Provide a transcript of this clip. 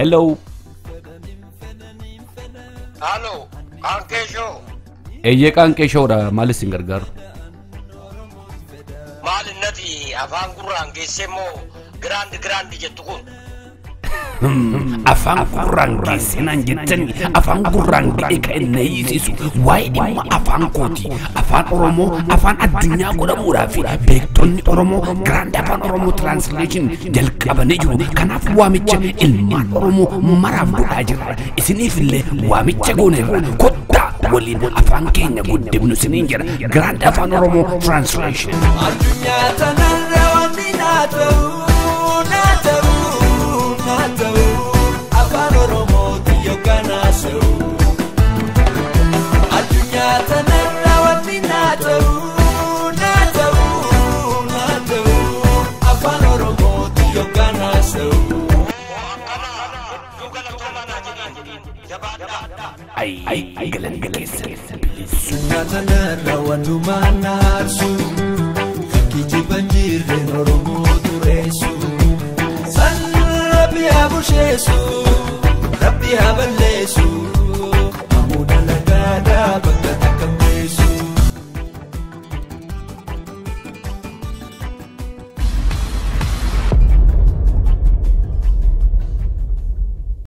Hello. Halloo, Qaanqee Shoo. Eeyyee qaanqee shoodha maalis hin gargaaru. Maal innati afaan gurraan geessee immoo giraandi giraandi jettu kun. afaan gurraan geessinaan jettani afaan gurraan ga'e kan inni hiisisu waa'ee dhimma afaan kooti afaan oromoo afaan addunyaa godhamuudhaa fi beektonni oromoo giraand afaan oromoo tiraansleeshin jalqabanii jiru kanaaf waamicha ilmaan oromoo maraaf godhaa jirra isiniif illee waamicha gooneerra kottaa waliin afaan keenya guddifnu isiniin jira giraand afaan oromoo tiraansleeshin. addunyaa tanarra wanti naa ta'u naa ta'u naa ta'u afaan oromooti yookaan haasa'u addunyaa tanarra wanti naa ta'u naa ta'u naa ta'u afaan oromooti yookaan haasa'u. Nu galatoomaa naa jedhiin jabaadhaa. Ay, galanni keessa bilisuu. Nyaatanaarra walumaan naarsu Kijiban jirren Oromoo dureessu San rabbi haa busheessu Rabbi haa balleessu